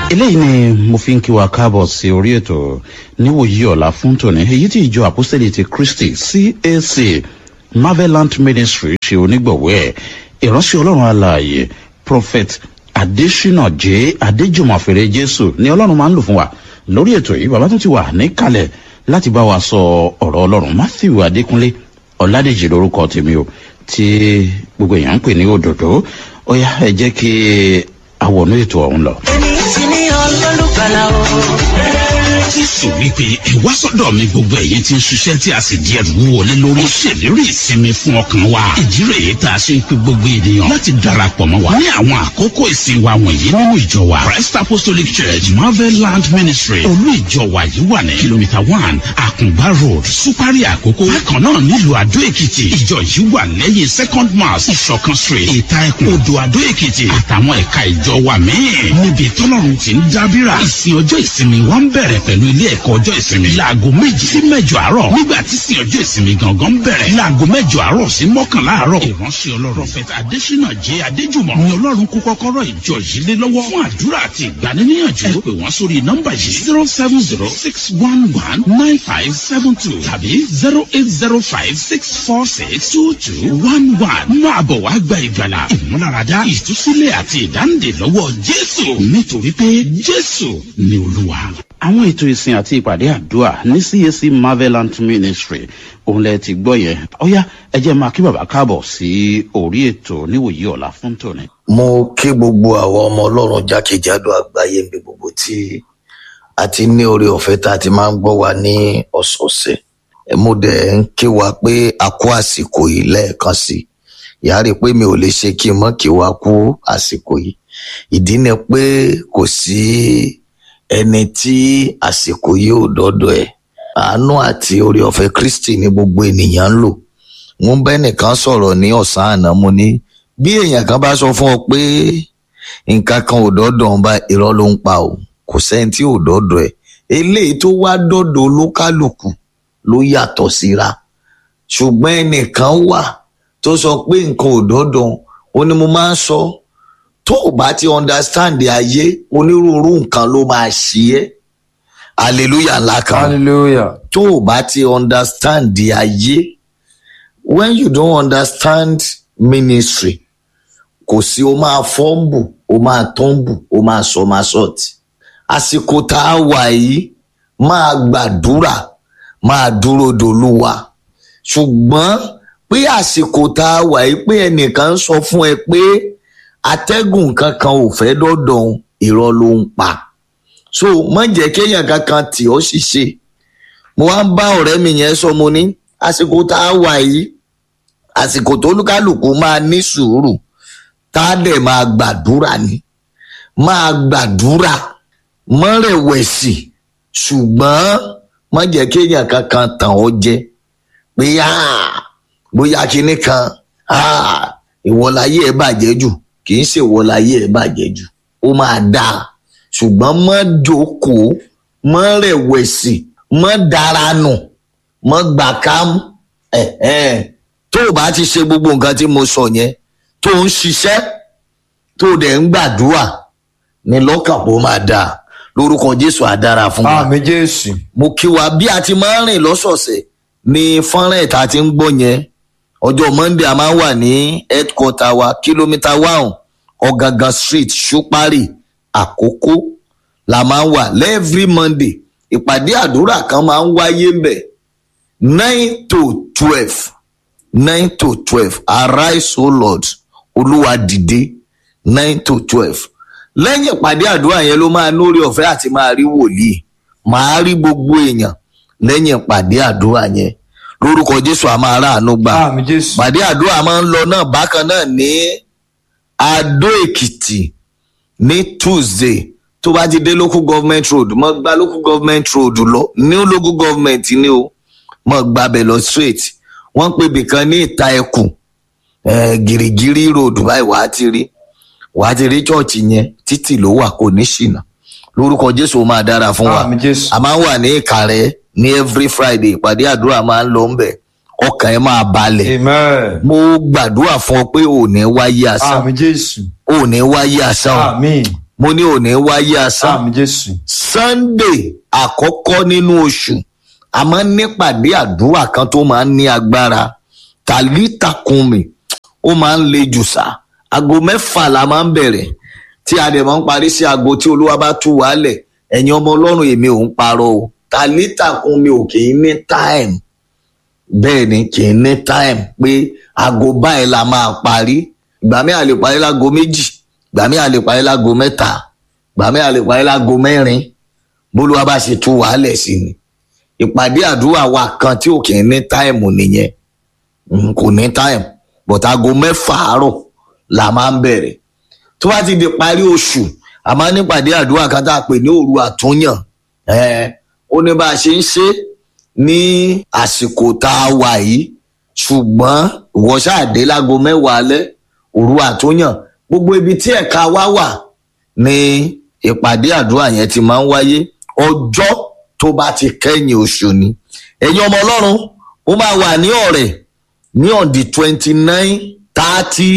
eléyìí ni mo fi ń kí wa káàbọ̀ sí orí ètò níwòyí ọ̀la fún tòní èyí tí ìjọ àpọ́sítẹ́lì ti kristi cac marvelant ministry ṣe onígbọ̀wọ́ ẹ̀ ìránṣẹ́ ọlọ́run alààyè prophet adesina j adéjùmọ̀fèrè jésù ni ọlọ́run máa ń lò fún wa lórí ètò yìí bàbá tún ti wà níkàlẹ̀ láti bá wa sọ ọ̀rọ̀ ọlọ́run matthew adékúnlé ọ̀làdèjì lórúkọ tèmi o tí gbogbo èèyàn ń pè ní òdòdó ó yá ẹ jẹ́ kí àwọnú ètò ọ̀hún lọ. èmi ti ní olólùgbàlà o. jésù wípé ẹ wá sọdọ mi gbogbo ẹyin tí ń ṣiṣẹ tí a sì di ẹrù wọlé lórí. ó ṣèlérí ìsinmi fún ọkàn wa. ìdí rèé tá a ṣe ń pe gbogbo ènìyàn láti darapọ̀ mọ́ wa. ní àwọn àkókò ìsìn wa wọ̀nyí nínú ìjọ wa christ apostolic church marvel land ministry olú ìjọ wa yìí wà ní kìlómítà one àkùngbá road supari àkókò. bákan náà nílùú àdó èkìtì ìjọ yìí wà lẹ́yìn second mass ìṣọ̀kan street ìta ẹkùn odò àdó èkìtì àtàwọn ẹ̀ka ìjọ wa míì. níbi tọ́lọ́run ti ń dábìrà ìsìn ọjọ́ ìsinmi wa ń bẹ̀rẹ̀ pẹ̀lú ilé ẹ̀kọ́ ọjọ́ ìsinmi. láago méjì sí mẹ́jọ àárọ̀ nígbà tí sin ọjọ́ ìsinmi gangan bẹ̀rẹ̀. láago mẹ́jọ àárọ̀ sí mọ́kànlá àárọ̀. ìránṣẹ́ ọlọ́run prọfẹ̀tà adésínà jẹ́ adéjùmọ̀ ni ọlọ́run kó kọ́kọ́rọ́ ìjọ yìí lé lọ́wọ́ fún àdúrà àti ìgbaniníyànjú. ẹ pè wọ́n sórí nọ́mbà yìí zero seven zero six one one nine five seven two tàbí zero eight zero five six four six two two one one. máa bọ̀ wá gba ìgbàlà ìmúláradá ìtúsílẹ̀ àti ìdáǹdè lọ́wọ́ jésù nítorí pé jésù ni olúwa àwọn ètò ìsìn àti ìpàdé àdúrà ní cac marvelant ministry òun lẹ ti gbọ́ yẹn ọ̀yá ẹ jẹ́ máa kí bàbá káàbọ̀ sí orí ètò níwòyí ọ̀la fún tòní. mo kí gbogbo àwọn ọmọ ọlọ́run jákèjádò àgbáyé níbi gbogbo tí a ti ní oore ọ̀fẹ́ tá a ti máa ń gbọ́ wa ní ọ̀sọ̀ọ̀sẹ̀ ẹ mo dẹ̀ ń kí wa pé a kó àsìkò yìí lẹ́ẹ̀kan sí i ìyá rí i pé mi ò lè ṣe kí n mọ́ kí wa kú àsìkò yìí ìdí ni pé kò sí ẹni tí àsìkò yìí ò dọ́dọ̀ ẹ̀ àánú àti oore ọ̀fẹ́ kristi ní gbogbo ènìyàn ń lò mo ń bẹ́ nìkan sọ̀rọ̀ ní ọ̀sán àná mo ní bí èèyàn kan bá sọ fún ọ pé nǹkan kan ò dọ́dọ̀ ń bá irọ́ ló ń pa o kò sẹ́ni tí ò dọ́dọ̀ ẹ̀ eléyìí tó wá dọ́dọ̀ olúkálùkù ló yàtọ̀ síra ṣùgbọ́n ẹnìkan wà tó sọ pé nǹkan ò dọ́dọ̀ ó ní mo máa ń sọ tó o bá ti understand ayé onírúurú nǹkan ló máa ṣí ẹ́ hallelujah ńlá kan hallelujah tó o bá ti understand ayé when you don't understand ministry kò sí o máa fọ́ǹbù o máa tọ́ǹbù o máa sọ máa sọ̀tì àsìkò tá a wà yìí máa gbàdúrà máa dúró dolúwa ṣùgbọ́n pé àsìkò tá a wà yìí pé ẹnìkan ń sọ fún ẹ pé atẹ́gùn kankan ò fẹ́ dọ́dọ̀ irọ́ ló ń pa so má jẹ́ kéèyàn kankan tì ọ́ ṣiṣẹ́ mo wá ń bá ọ̀rẹ́ mi yẹn sọ mo ní àsìkò tá a wà yìí àsìkò tó lúkálùkù máa ní sùúrù tá a dẹ̀ máa gbàdúrà ni máa gbàdúrà mọ́ rẹ̀wẹ̀sì ṣùgbọ́n má jẹ́ kéèyàn kankan tàn ọ́ jẹ pé bóyá kinní kan ìwọláyé ẹ bàjẹ́ jù kì í ṣe ìwọláyé ẹ bàjẹ́ jù ó máa dáa ṣùgbọ́n mọ́ jókòó mọ́ rẹ̀wẹ̀sì mọ́ daranù mọ́ gbàkámú tó o bá ti ṣe gbogbo nǹkan tí mo sọ yẹn tó ń ṣiṣẹ́ tó o dẹ̀ ń gbàdúrà ní lọ́kàn bó máa dáa lórúkọ jésù àdára fún wa àmì jésù mo kí wa bí a ti máa ń rìn lọ́sọ̀ọ̀sẹ̀ ní fọ́nrán ìta ti ń gbọ́ yẹn ọjọ́ monday a máa ń wà ní headquarter wa kìlómítà one ọ̀gángan street ṣúpárì àkókò la máa ń wà lẹ́ẹ̀frí monday ìpàdé àdúrà kan máa ń wáyé mbẹ̀ nine to twelve nine to twelve arise o lord olúwa dìde nine to twelve lẹ́yìn ìpàdé àdúrà yẹn ló máa lórí ọ̀fẹ́ àti máa rí wòlíì máa rí gbogbo èèyàn lẹ́yìn ìpàdé àdúrà yẹn lórúkọ jésù a máa ráàánú gbà àmì jésù ìpàdé àdúrà máa ń lọ náà bákan náà ní adó èkìtì ní tuesday tó bá ti dé local government road mọ gba local government road lọ ní local government ni o mọ gbàbẹ lọ straight wọn pè bìkan ní ìta ẹkùn gírígírí road báyìí wàá ti rí wàá ti rí chọọchì yẹn títì ló wà kò ní ṣìnà lórúkọ jésù ó máa dára fún wa àmì jésù a máa ń wà ní ìkàrẹ́ ní every friday ìpàdé àdúrà máa ń lọ ń bẹ̀ ọkàn ẹ máa balẹ̀ amen mo gbàdúrà fún ọ pé ò ní wáyé asán àmì jésù ò ní wáyé asán o àmì mo ní òní wáyé asán àmì jésù sunday àkọ́kọ́ nínú oṣù a máa ń nípàdé àdúrà kan tó máa ń ní agbára tàlítàkùnmí ó máa ń le jù sá aago mẹ́fà la máa ń bẹ̀rẹ̀ tí a dẹ̀ máa ń parí sí aago tí olúwa bá tú wálẹ̀ ẹ̀yin ọmọ ọlọ́run èmi ò ń parọ́ o tàlítàkùnmí ò kì í ní time bẹ́ẹ̀ ni kì í ní time pé aago báyìí la máa parí ìgbà mi à lè parí láago méjì ìgbà mi à lè parí láago mẹ́ta ìgbà mi à lè parí láago mẹ́rin bólúwa bá ṣe tú wàhálẹ̀ sí ni ìpàdé àdúrà wa kan tí ò kì í ní táìmù nìyẹn Mm, kò ní táìmù but aago mẹ́fà àárọ̀ la máa ń bẹ̀rẹ̀ tó bá ti di parí oṣù a máa ń nípàdé àdúrà kan tá a pè ní òru àtúnyàn Eh, ó ní bá a ṣe ń ṣe ní àsìkò tá a wà yìí ṣùgbọ́n ìwọ ṣáàdé láago mẹ́wàá alẹ́ òru àtúnyàn gbogbo ibi tí ẹ̀ka wa wà ní ìpàdé àdúrà yẹn ti máa ń wáyé ọjọ́ tó bá ti kẹ́yìn oṣù ni ẹ̀yin ọmọ ọlọ́run ó máa wà ní ọ̀rẹ́ ní on the twenty nine thirty